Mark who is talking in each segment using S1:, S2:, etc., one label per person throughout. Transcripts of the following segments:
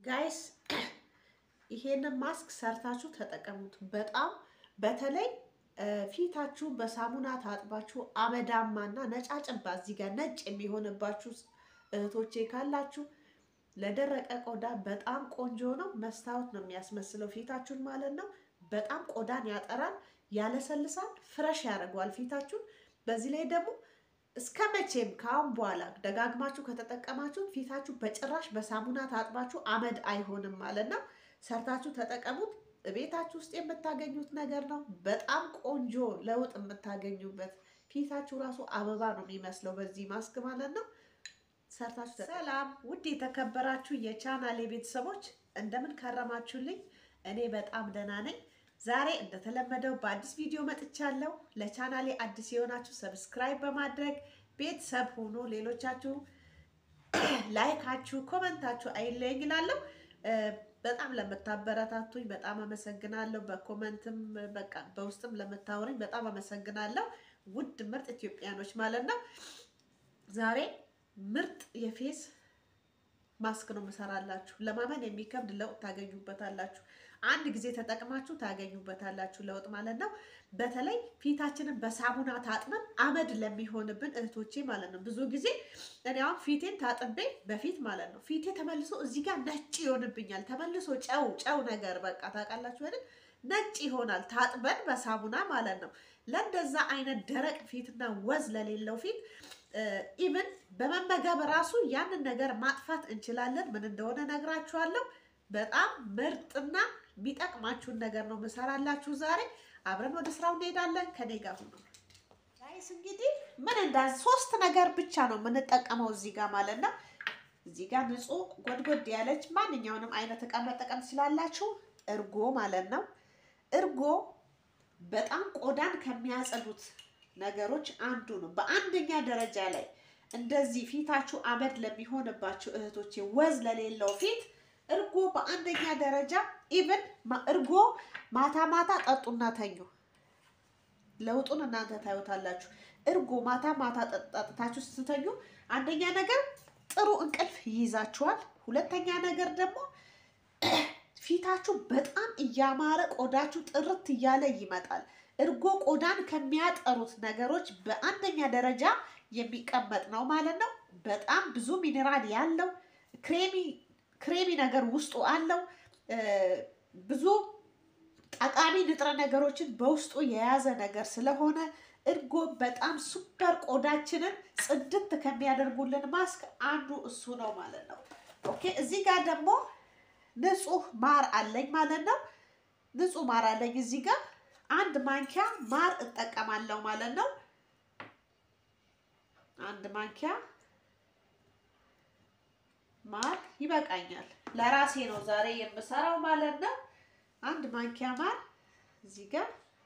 S1: ጋይስ ይሄንን ማስክ ሰርታችሁ ተጠቀሙት። በጣም በተለይ ፊታችሁ በሳሙና ታጥባችሁ አመዳማና ነጫጭባ እዚህ ጋር ነጭ የሚሆንባችሁ እህቶቼ ካላችሁ ለደረቀ ቆዳ በጣም ቆንጆ ነው። መስታወት ነው የሚያስመስለው ፊታችሁን ማለት ነው። በጣም ቆዳን ያጠራል፣ ያለሰልሳል፣ ፍረሽ ያደርገዋል ፊታችሁን። በዚህ ላይ ደግሞ እስከ መቼም ከአሁን በኋላ ደጋግማችሁ ከተጠቀማችሁ ፊታችሁ በጭራሽ በሳሙና ታጥባችሁ አመድ አይሆንም ማለት ነው። ሰርታችሁ ተጠቀሙት። ቤታችሁ ውስጥ የምታገኙት ነገር ነው። በጣም ቆንጆ ለውጥ የምታገኙበት ፊታችሁ ራሱ አበባ ነው የሚመስለው በዚህ ማስክ ማለት ነው። ሰርታችሁ ሰላም፣ ውድ የተከበራችሁ የቻናሌ ቤተሰቦች እንደምን ከረማችሁልኝ? እኔ በጣም ደህና ነኝ። ዛሬ እንደተለመደው በአዲስ ቪዲዮ መጥቻለሁ። ለቻናሌ አዲስ የሆናችሁ ሰብስክራይብ በማድረግ ቤተሰብ ሆኖ ሌሎቻችሁ ላይካችሁ፣ ኮመንታችሁ አይለየኝ እላለሁ። በጣም ለምታበረታቱኝ በጣም አመሰግናለሁ። በኮመንትም በቃ በውስጥም ለምታወሩኝ በጣም አመሰግናለሁ። ውድ ምርጥ ኢትዮጵያኖች ማለት ነው። ዛሬ ምርጥ የፌስ ማስክ ነው የምሰራላችሁ። ለማመን የሚከብድ ለውጥ ታገኙበታላችሁ። አንድ ጊዜ ተጠቅማችሁ ታገኙበታላችሁ ለውጥ ማለት ነው። በተለይ ፊታችንን በሳሙና ታጥበን አመድ ለሚሆንብን እህቶቼ ማለት ነው። ብዙ ጊዜ እኔ አሁን ፊቴን ታጥቤ በፊት ማለት ነው ፊቴ ተመልሶ እዚህ ጋር ነጭ ይሆንብኛል። ተመልሶ ጨው ጨው ነገር በቃ ታውቃላችሁ አይደል? ነጭ ይሆናል ታጥበን በሳሙና ማለት ነው። ለእንደዛ አይነት ደረቅ ፊትና ወዝ ለሌለው ፊት ኢቭን በመመገብ ራሱ ያንን ነገር ማጥፋት እንችላለን። ምን እንደሆነ ነግራችኋለሁ። በጣም ምርጥና የሚጠቅማችሁን ነገር ነው ምሰራላችሁ ዛሬ። አብረን ወደ ስራው እንሄዳለን። ከኔ ጋር ሁኑ ጋይስ። እንግዲህ ምን እንዳ ሶስት ነገር ብቻ ነው የምንጠቀመው እዚህ ጋር ማለት ነው። እዚህ ጋር ንጹህ ጎድጎድ ያለች ማንኛውንም አይነት እቃ መጠቀም ስላላችሁ እርጎ ማለት ነው። እርጎ በጣም ቆዳን ከሚያጸዱት ነገሮች አንዱ ነው። በአንደኛ ደረጃ ላይ እንደዚህ ፊታችሁ አመድ ለሚሆንባችሁ እህቶቼ፣ ወዝ ለሌለው ፊት እርጎ በአንደኛ ደረጃ ኢቭን እርጎ ማታ ማታ ጠጡና ተኙ። ለውጡን እናንተ ታዩታላችሁ። እርጎ ማታ ማታ ጠጥታችሁ ስትተኙ አንደኛ ነገር ጥሩ እንቅልፍ ይይዛችኋል። ሁለተኛ ነገር ደግሞ ፊታችሁ በጣም እያማረ ቆዳችሁ ጥርት እያለ ይመጣል። እርጎ ቆዳን ከሚያጠሩት ነገሮች በአንደኛ ደረጃ የሚቀመጥ ነው ማለት ነው። በጣም ብዙ ሚኔራል ያለው ክሬሚ ክሬሚ ነገር ውስጡ አለው። ብዙ ጠቃሚ ንጥረ ነገሮችን በውስጡ የያዘ ነገር ስለሆነ እርጎ በጣም ሱፐር ቆዳችንን ጽድት ከሚያደርጉልን ማስክ አንዱ እሱ ነው ማለት ነው። ኦኬ እዚህ ጋር ደግሞ ንጹህ ማር አለኝ ማለት ነው። ንጹህ ማር አለኝ እዚህ ጋር አንድ ማንኪያ ማር እጠቀማለሁ ማለት ነው። አንድ ማንኪያ ማር ይበቃኛል። ለራሴ ነው ዛሬ የምሰራው ማለት ነው። አንድ ማንኪያ ማር እዚህ ጋር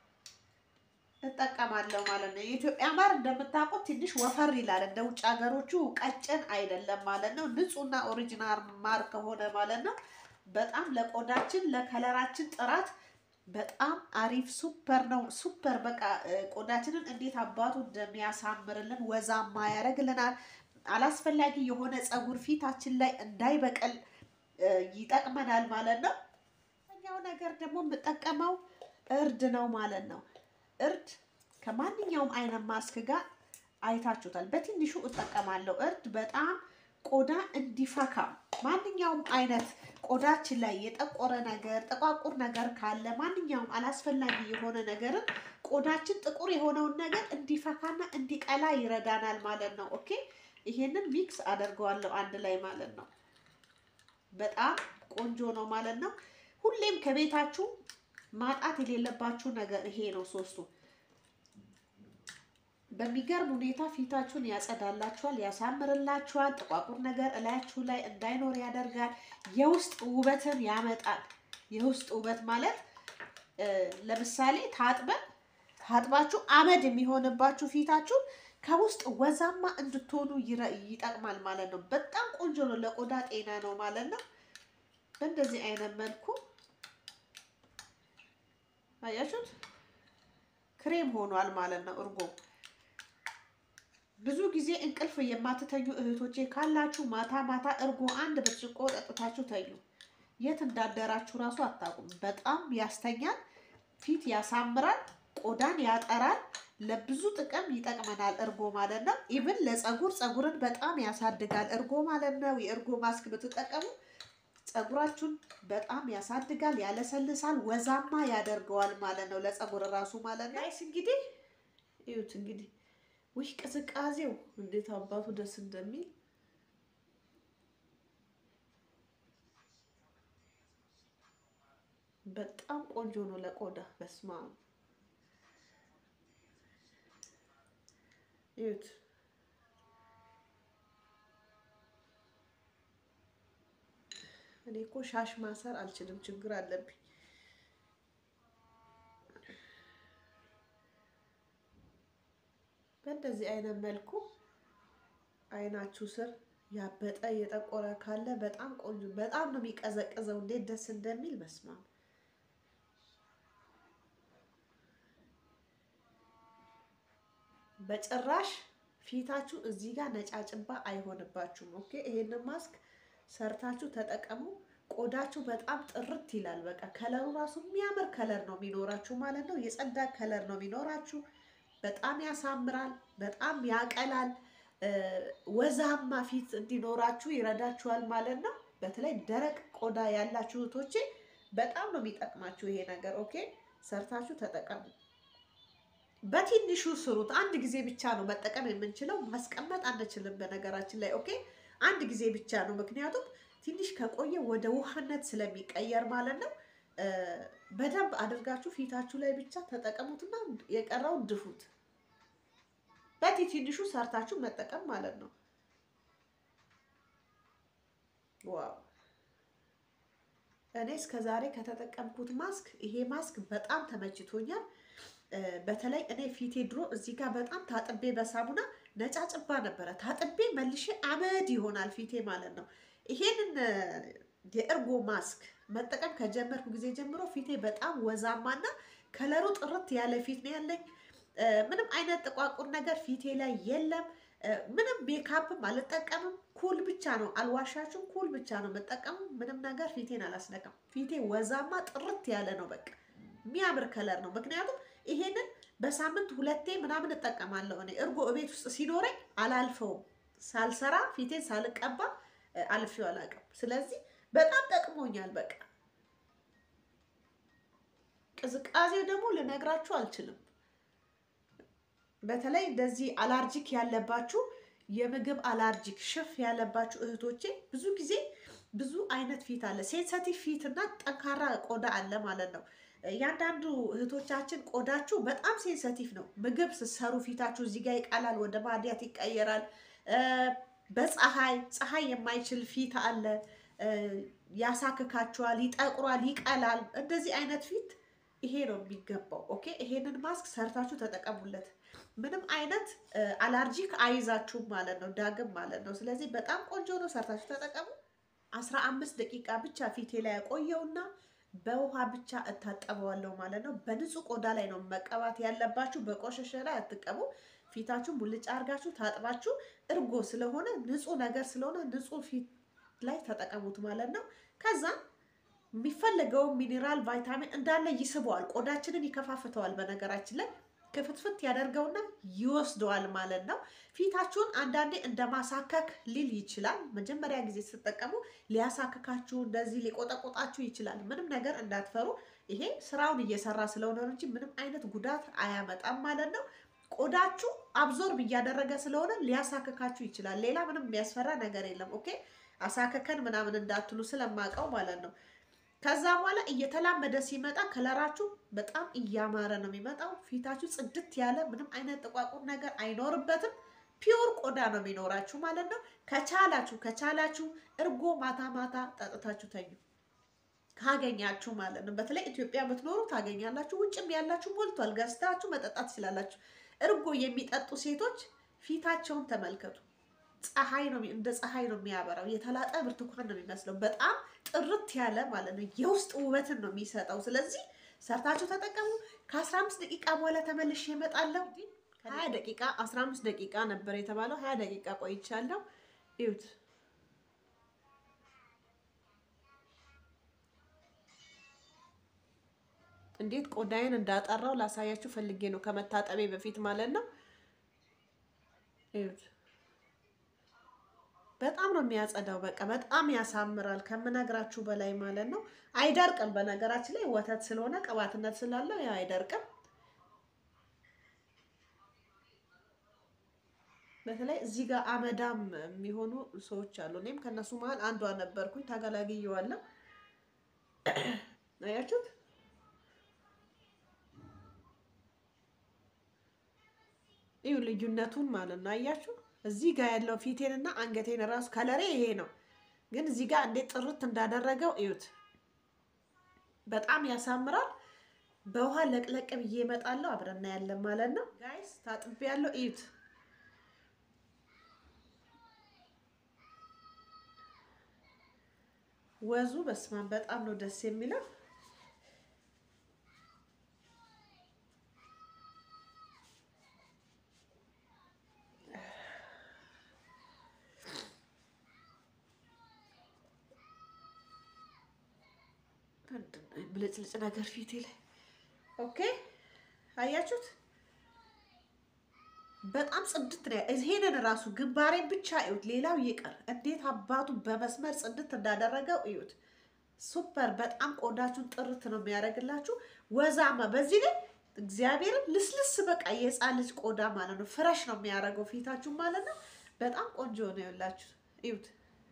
S1: እጠቀማለሁ ማለት ነው። የኢትዮጵያ ማር እንደምታውቁት ትንሽ ወፈር ይላል። እንደ ውጭ ሀገሮቹ ቀጭን አይደለም ማለት ነው። ንጹህና ኦሪጂናል ማር ከሆነ ማለት ነው በጣም ለቆዳችን ለከለራችን ጥራት በጣም አሪፍ ሱፐር ነው። ሱፐር በቃ ቆዳችንን እንዴት አባቱ እንደሚያሳምርልን ወዛማ ያደርግልናል። አላስፈላጊ የሆነ ፀጉር ፊታችን ላይ እንዳይበቅል ይጠቅመናል ማለት ነው። ኛው ነገር ደግሞ የምጠቀመው እርድ ነው ማለት ነው። እርድ ከማንኛውም አይነት ማስክ ጋር አይታችሁታል። በትንሹ እጠቀማለሁ። እርድ በጣም ቆዳ እንዲፈካ ማንኛውም አይነት ቆዳችን ላይ የጠቆረ ነገር ጥቋቁር ነገር ካለ ማንኛውም አላስፈላጊ የሆነ ነገርን ቆዳችን ጥቁር የሆነውን ነገር እንዲፈካና እንዲቀላ ይረዳናል ማለት ነው። ኦኬ ይሄንን ሚክስ አደርገዋለሁ አንድ ላይ ማለት ነው። በጣም ቆንጆ ነው ማለት ነው። ሁሌም ከቤታችሁ ማጣት የሌለባችሁ ነገር ይሄ ነው ሶስቱ። በሚገርም ሁኔታ ፊታችሁን ያጸዳላችኋል፣ ያሳምርላችኋል። ጥቋቁር ነገር እላያችሁ ላይ እንዳይኖር ያደርጋል። የውስጥ ውበትን ያመጣል። የውስጥ ውበት ማለት ለምሳሌ ታጥበን ታጥባችሁ አመድ የሚሆንባችሁ ፊታችሁ ከውስጥ ወዛማ እንድትሆኑ ይጠቅማል ማለት ነው። በጣም ቆንጆ ነው፣ ለቆዳ ጤና ነው ማለት ነው። በእንደዚህ አይነት መልኩ አያችሁት፣ ክሬም ሆኗል ማለት ነው እርጎ ብዙ ጊዜ እንቅልፍ የማትተኙ እህቶቼ ካላችሁ ማታ ማታ እርጎ አንድ ብርጭቆ ጠጥታችሁ ተኙ። የት እንዳደራችሁ ራሱ አታውቁም። በጣም ያስተኛል፣ ፊት ያሳምራል፣ ቆዳን ያጠራል። ለብዙ ጥቅም ይጠቅመናል እርጎ ማለት ነው። ኢቭን ለፀጉር ፀጉርን በጣም ያሳድጋል እርጎ ማለት ነው። የእርጎ ማስክ ብትጠቀሙ ፀጉራችሁን በጣም ያሳድጋል፣ ያለሰልሳል፣ ወዛማ ያደርገዋል ማለት ነው። ለፀጉር ራሱ ማለት ነው። ጋይስ እንግዲህ እዩት እንግዲህ ውይ ቅዝቃዜው እንዴት አባቱ ደስ እንደሚል በጣም ቆንጆ ነው ለቆዳ በስማ እዩት። እኔ እኮ ሻሽ ማሰር አልችልም፣ ችግር አለብኝ። በእንደዚህ አይነት መልኩ አይናችሁ ስር ያበጠ የጠቆረ ካለ በጣም ቆንጆ፣ በጣም ነው የሚቀዘቅዘው። እንዴት ደስ እንደሚል በስማ በጭራሽ ፊታችሁ እዚህ ጋር ነጫጭባ አይሆንባችሁም። ኦኬ ይሄንን ማስክ ሰርታችሁ ተጠቀሙ። ቆዳችሁ በጣም ጥርት ይላል። በቃ ከለሩ ራሱ የሚያምር ከለር ነው የሚኖራችሁ ማለት ነው። የጸዳ ከለር ነው የሚኖራችሁ። በጣም ያሳምራል፣ በጣም ያቀላል። ወዛማ ፊት እንዲኖራችሁ ይረዳችኋል ማለት ነው። በተለይ ደረቅ ቆዳ ያላችሁ እህቶቼ በጣም ነው የሚጠቅማችሁ ይሄ ነገር። ኦኬ ሰርታችሁ ተጠቀሙ። በትንሹ ስሩት። አንድ ጊዜ ብቻ ነው መጠቀም የምንችለው፣ ማስቀመጥ አንችልም። በነገራችን ላይ ኦኬ አንድ ጊዜ ብቻ ነው። ምክንያቱም ትንሽ ከቆየ ወደ ውሃነት ስለሚቀየር ማለት ነው። በደንብ አድርጋችሁ ፊታችሁ ላይ ብቻ ተጠቀሙትና የቀረውን ድፉት። በቲ ትንሹ ሰርታችሁ መጠቀም ማለት ነው። ዋው! እኔ እስከ ዛሬ ከተጠቀምኩት ማስክ ይሄ ማስክ በጣም ተመችቶኛል። በተለይ እኔ ፊቴ ድሮ እዚህ ጋር በጣም ታጥቤ በሳሙና ነጫጭባ ነበረ። ታጥቤ መልሼ አመድ ይሆናል ፊቴ ማለት ነው። ይሄንን የእርጎ ማስክ መጠቀም ከጀመርኩ ጊዜ ጀምሮ ፊቴ በጣም ወዛማና ከለሩ ጥርት ያለ ፊት ነው ያለኝ። ምንም አይነት ጥቋቁር ነገር ፊቴ ላይ የለም። ምንም ሜካፕም አልጠቀምም። ኩል ብቻ ነው አልዋሻችሁም፣ ኩል ብቻ ነው የምጠቀሙ። ምንም ነገር ፊቴን አላስነካም። ፊቴ ወዛማ ጥርት ያለ ነው። በቃ የሚያምር ከለር ነው። ምክንያቱም ይሄንን በሳምንት ሁለቴ ምናምን እጠቀማለሁ። እኔ እርጎ እቤት ውስጥ ሲኖረኝ አላልፈውም። ሳልሰራ ፊቴን ሳልቀባ አልፌው አላውቅም። ስለዚህ በጣም ጠቅሞኛል። በቃ ቅዝቃዜው ደግሞ ልነግራችሁ አልችልም። በተለይ እንደዚህ አላርጂክ ያለባችሁ የምግብ አላርጂክ ሽፍ ያለባችሁ እህቶቼ ብዙ ጊዜ ብዙ አይነት ፊት አለ። ሴንሰቲቭ ፊት እና ጠንካራ ቆዳ አለ ማለት ነው። እያንዳንዱ እህቶቻችን ቆዳችሁ በጣም ሴንሰቲቭ ነው። ምግብ ስትሰሩ ፊታችሁ እዚህ ጋር ይቃላል፣ ወደ ማዲያት ይቀየራል። በፀሐይ ፀሐይ የማይችል ፊት አለ፣ ያሳክካችኋል፣ ይጠቁራል፣ ይቀላል። እንደዚህ አይነት ፊት ይሄ ነው የሚገባው። ኦኬ ይሄንን ማስክ ሰርታችሁ ተጠቀሙለት። ምንም አይነት አላርጂክ አይዛችሁም ማለት ነው፣ ዳግም ማለት ነው። ስለዚህ በጣም ቆንጆ ነው፣ ሰርታችሁ ተጠቀሙ። አስራ አምስት ደቂቃ ብቻ ፊቴ ላይ ያቆየውና በውሃ ብቻ እታጠበዋለሁ ማለት ነው። በንጹህ ቆዳ ላይ ነው መቀባት ያለባችሁ። በቆሸሸ ላይ አትቀቡ። ፊታችሁን ሙልጭ አድርጋችሁ ታጥባችሁ እርጎ ስለሆነ ንጹህ ነገር ስለሆነ ንጹህ ፊት ላይ ተጠቀሙት ማለት ነው። ከዛ የሚፈለገውን ሚኔራል ቫይታሚን እንዳለ ይስበዋል፣ ቆዳችንን ይከፋፍተዋል። በነገራችን ላይ ክፍትፍት ያደርገውና ይወስደዋል ማለት ነው። ፊታችሁን አንዳንዴ እንደ ማሳከክ ሊል ይችላል። መጀመሪያ ጊዜ ስትጠቀሙ ሊያሳክካችሁ እንደዚህ ሊቆጠቆጣችሁ ይችላል። ምንም ነገር እንዳትፈሩ። ይሄ ስራውን እየሰራ ስለሆነ እንጂ ምንም አይነት ጉዳት አያመጣም ማለት ነው። ቆዳችሁ አብዞርብ እያደረገ ስለሆነ ሊያሳክካችሁ ይችላል። ሌላ ምንም የሚያስፈራ ነገር የለም። ኦኬ አሳከከን ምናምን እንዳትሉ ስለማውቀው ማለት ነው። ከዛ በኋላ እየተላመደ ሲመጣ ከለራችሁ በጣም እያማረ ነው የሚመጣው። ፊታችሁ ጽድት ያለ ምንም አይነት ጥቋቁር ነገር አይኖርበትም። ፒውር ቆዳ ነው የሚኖራችሁ ማለት ነው። ከቻላችሁ ከቻላችሁ እርጎ ማታ ማታ ጠጥታችሁ ተኙ ካገኛችሁ ማለት ነው። በተለይ ኢትዮጵያ ብትኖሩ ታገኛላችሁ። ውጭም ያላችሁ ሞልቷል። ገዝታችሁ መጠጣት ትችላላችሁ። እርጎ የሚጠጡ ሴቶች ፊታቸውን ተመልከቱ። ፀሐይ ነው እንደ ፀሐይ ነው የሚያበራው። የተላጠ ብርቱካን ነው የሚመስለው። በጣም ጥርት ያለ ማለት ነው። የውስጥ ውበትን ነው የሚሰጠው። ስለዚህ ሰርታችሁ ተጠቀሙ። ከአስራ አምስት ደቂቃ በኋላ ተመልሼ እመጣለሁ። ሀያ ደቂቃ አስራ አምስት ደቂቃ ነበር የተባለው። ሀያ ደቂቃ ቆይቻለሁ። ይዩት እንዴት ቆዳዬን እንዳጠራው ላሳያችሁ ፈልጌ ነው ከመታጠቤ በፊት ማለት ነው። እዩት። በጣም ነው የሚያጸዳው። በቃ በጣም ያሳምራል ከምነግራችሁ በላይ ማለት ነው። አይደርቅም። በነገራችን ላይ ወተት ስለሆነ ቅባትነት ስላለው ያው አይደርቅም። በተለይ እዚህ ጋር አመዳም የሚሆኑ ሰዎች አሉ። እኔም ከእነሱ መሀል አንዷ ነበርኩኝ። ተገላግየዋለሁ። አያችሁት? ይሁ ልዩነቱን ማለት ነው። አያችሁ? እዚህ ጋር ያለው ፊቴንና አንገቴን ራሱ ከለሬ ይሄ ነው፣ ግን እዚህ ጋር እንዴት ጥርት እንዳደረገው እዩት። በጣም ያሳምራል። በውሃ ለቅለቅ ብዬ እመጣለሁ። አብረና ያለን ማለት ነው ጋይስ። ታጥቤ ያለው እዩት። ወዙ በስማን በጣም ነው ደስ የሚለው። ብልጭልጭ ነገር ፊቴ ላይ ኦኬ፣ አያችሁት? በጣም ጽድት ነው። ይሄንን ራሱ ግንባሬን ብቻ እዩት፣ ሌላው ይቀር። እንዴት አባቱ በመስመር ጽድት እንዳደረገው እዩት። ሱፐር! በጣም ቆዳችሁን ጥርት ነው የሚያደርግላችሁ። ወዛማ፣ በዚህ ላይ እግዚአብሔርን ልስልስ፣ በቃ የሕፃን ልጅ ቆዳ ማለት ነው። ፍረሽ ነው የሚያደርገው ፊታችሁ ማለት ነው። በጣም ቆንጆ ነው። ይኸውላችሁ እዩት።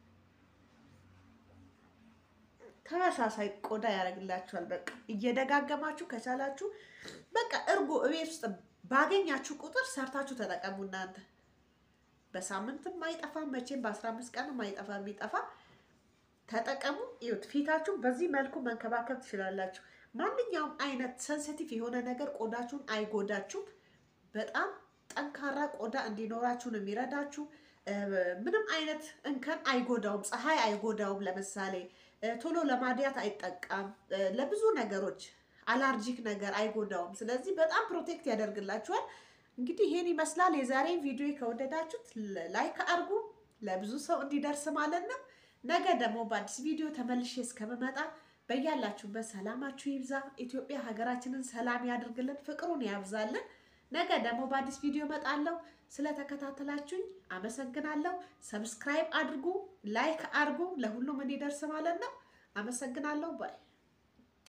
S1: ተመሳሳይ ቆዳ ያደርግላችኋል። በቃ እየደጋገማችሁ ከቻላችሁ በቃ እርጎ እቤት ውስጥ ባገኛችሁ ቁጥር ሰርታችሁ ተጠቀሙ። እናንተ በሳምንትም አይጠፋ መቼም በአስራ አምስት ቀንም አይጠፋ የሚጠፋ ተጠቀሙ። ይሁት ፊታችሁን በዚህ መልኩ መንከባከብ ትችላላችሁ። ማንኛውም አይነት ሰንሲቲቭ የሆነ ነገር ቆዳችሁን አይጎዳችሁም። በጣም ጠንካራ ቆዳ እንዲኖራችሁ ነው የሚረዳችሁ። ምንም አይነት እንከን አይጎዳውም። ፀሐይ አይጎዳውም። ለምሳሌ ቶሎ ለማድያት አይጠቃም። ለብዙ ነገሮች አላርጂክ ነገር አይጎዳውም። ስለዚህ በጣም ፕሮቴክት ያደርግላችኋል። እንግዲህ ይሄን ይመስላል የዛሬ ቪዲዮ። ከወደዳችሁት ላይክ አድርጉ፣ ለብዙ ሰው እንዲደርስ ማለት ነው። ነገ ደግሞ በአዲስ ቪዲዮ ተመልሼ እስከምመጣ በያላችሁበት ሰላማችሁ ይብዛ። ኢትዮጵያ ሀገራችንን ሰላም ያድርግልን፣ ፍቅሩን ያብዛልን። ነገ ደግሞ በአዲስ ቪዲዮ እመጣለሁ። ስለተከታተላችሁኝ አመሰግናለሁ። ሰብስክራይብ አድርጉ፣ ላይክ አድርጉ፣ ለሁሉም እንዲደርስ ማለት ነው። አመሰግናለሁ ባይ